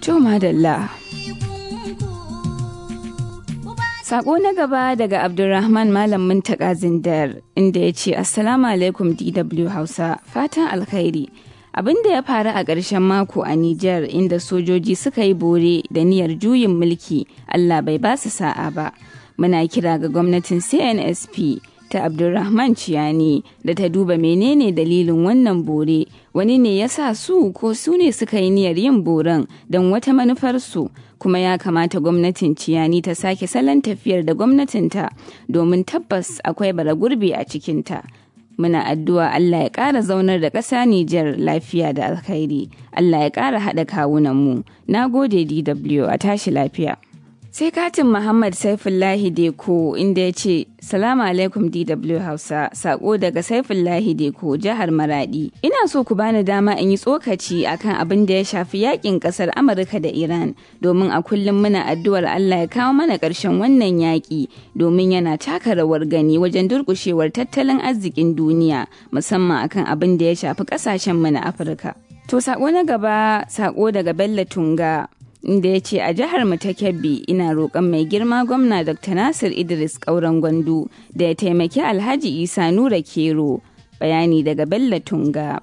To madalla. Sako na gaba daga Abdulrahman Malam Muntaka Zindar inda ya ce Assalamu alaikum DW Hausa fatan alkhairi. Abin da ya faru a ƙarshen mako a Nijar inda sojoji suka yi bore da niyyar juyin mulki Allah bai ba su sa'a ba. Muna kira ga gwamnatin CNSP ta Abdulrahman Ciyani da ta duba menene dalilin wannan bore wani ne ya sa su ko su ne suka yi niyyar yin boren don wata manufarsu kuma ya kamata gwamnatin Ciyani ta sake salon tafiyar da gwamnatinta domin tabbas akwai bara gurbi a cikinta. Muna addu'a Allah ya ƙara zaunar da ƙasa Nijar lafiya da alkhairi, Allah ya ƙara haɗa kawunanmu. Na gode DW a tashi lafiya. Sai katin Muhammad Saifullahi Deko inda ya ce, Salamu alaikum DW Hausa, sako daga Saifullahi Deko, jihar Maradi. Ina so ku bani dama in yi tsokaci akan abin da ya shafi yakin kasar Amurka da Iran, domin a kullum muna addu'ar Allah ya kawo mana ƙarshen wannan yaƙi, domin yana taka rawar gani wajen durƙushewar tattalin arzikin duniya, musamman akan abin da ya shafi ƙasashen mu na Afirka. To sako na gaba, sako daga Bello Tunga. inda ya ce a jihar mu ta kebbi ina roƙon mai girma gwamna dr nasir idris ƙauren gwandu da ya taimaki alhaji isa nura kero bayani daga bello tunga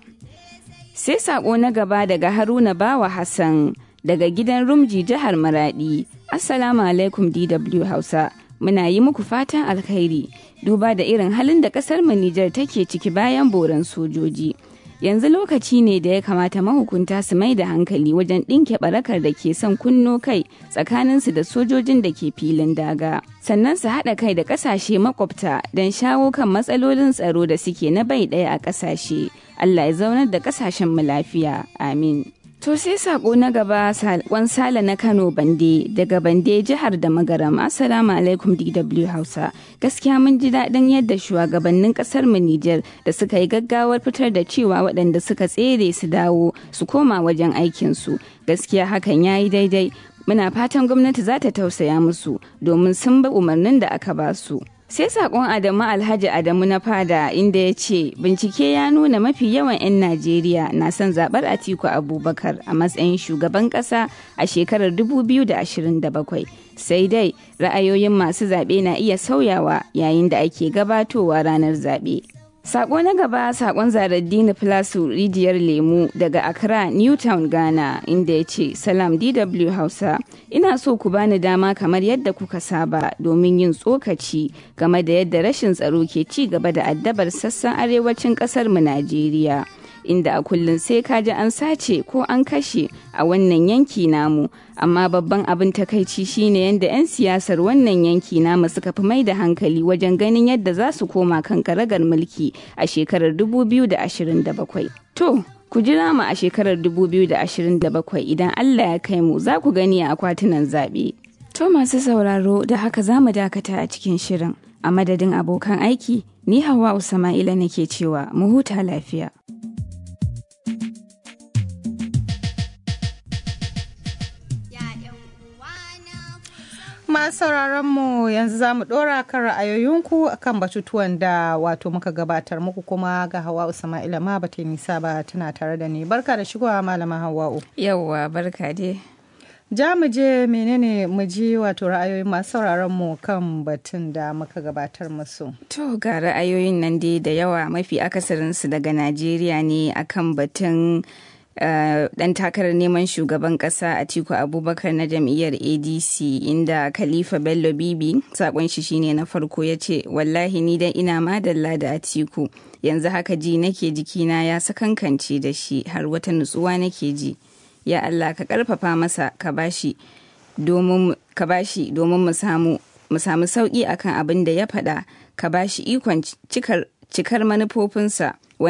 sai saƙo na gaba daga haruna bawa hassan daga gidan rumji jihar maradi assalamu alaikum dw hausa muna yi muku fatan alkhairi duba da irin halin da ƙasar mu nijar take ciki bayan boran sojoji yanzu lokaci ne da ya kamata mahukunta su mai da hankali wajen ɗinke barakar da ke son kunno kai tsakaninsu da sojojin da ke filin daga sannan su haɗa kai da ƙasashe makwabta don shawo kan matsalolin tsaro da suke na bai ɗaya a ƙasashe allah ya zaunar da ƙasashen mu lafiya amin To sai sako na gaba sakon sala na Kano Bande daga Bande jihar da Magaram Assalamu alaikum DW Hausa. Gaskiya mun ji daɗin yadda shugabannin ƙasar mu Nijar da suka yi gaggawar fitar da cewa waɗanda suka tsere su dawo su koma wajen aikinsu. Gaskiya hakan ya yi daidai. Muna fatan gwamnati za ta tausaya musu domin sun bi umarnin da aka ba su. sai sakon adamu alhaji adamu na fada inda ya ce bincike ya nuna mafi yawan 'yan najeriya na son zabar atiku abubakar a matsayin shugaban kasa a shekarar 2027 sai dai ra'ayoyin masu zaɓe na iya sauyawa yayin da ake gabatowa ranar zaɓe Sako na gaba sakon Zaraddini Filasu rijiyar lemu daga Accra, Newtown, Ghana, inda ya ce, Salam DW Hausa, ina so ku bani dama kamar yadda kuka saba domin yin tsokaci game da yadda rashin tsaro ke ci gaba da addabar sassan arewacin ƙasar mu Najeriya. Inda a kullum sai ka ji an sace ko an kashe a wannan yanki namu, amma babban abin takaici shine yadda 'yan siyasar wannan yanki namu suka fi mai da hankali wajen ganin yadda za su koma kan karagar mulki a shekarar 2027. To, ku jira mu a shekarar 2027 idan Allah ya kai mu za ku gani a akwatunan zaɓe. To masu sauraro da haka za mu dakata a cikin shirin. A madadin abokan aiki, ni Hawa Usama'ila nake cewa mu huta lafiya. masu sauraron mu yanzu za mu dora kan ra'ayoyinku akan batutuwan da wato muka gabatar muku kuma ga hawa usma'ila ma ba ta nisa ba tana tare da ni barka da shigowa malama hawa'u yawwa barka dai ja mu je menene mu ji wato ra'ayoyin masu sauraron mu kan batun da muka gabatar musu to ga ra'ayoyin nan dai da yawa mafi akasarinsu daga najeriya ne akan batun Uh, dan takarar neman shugaban kasa a tiku abubakar na jam'iyyar adc inda khalifa bello bibi sakon shi shine na farko ya ce wallahi ni dai ina madalla da atiku yanzu haka ji nake jikina ya sakankance da shi har wata nutsuwa nake ji ya allah ka karfafa masa ka bashi domin ka bashi domin mu samu mu samu sauki akan abin da ya faɗa ka bashi ikon cikar cikar manufofinsa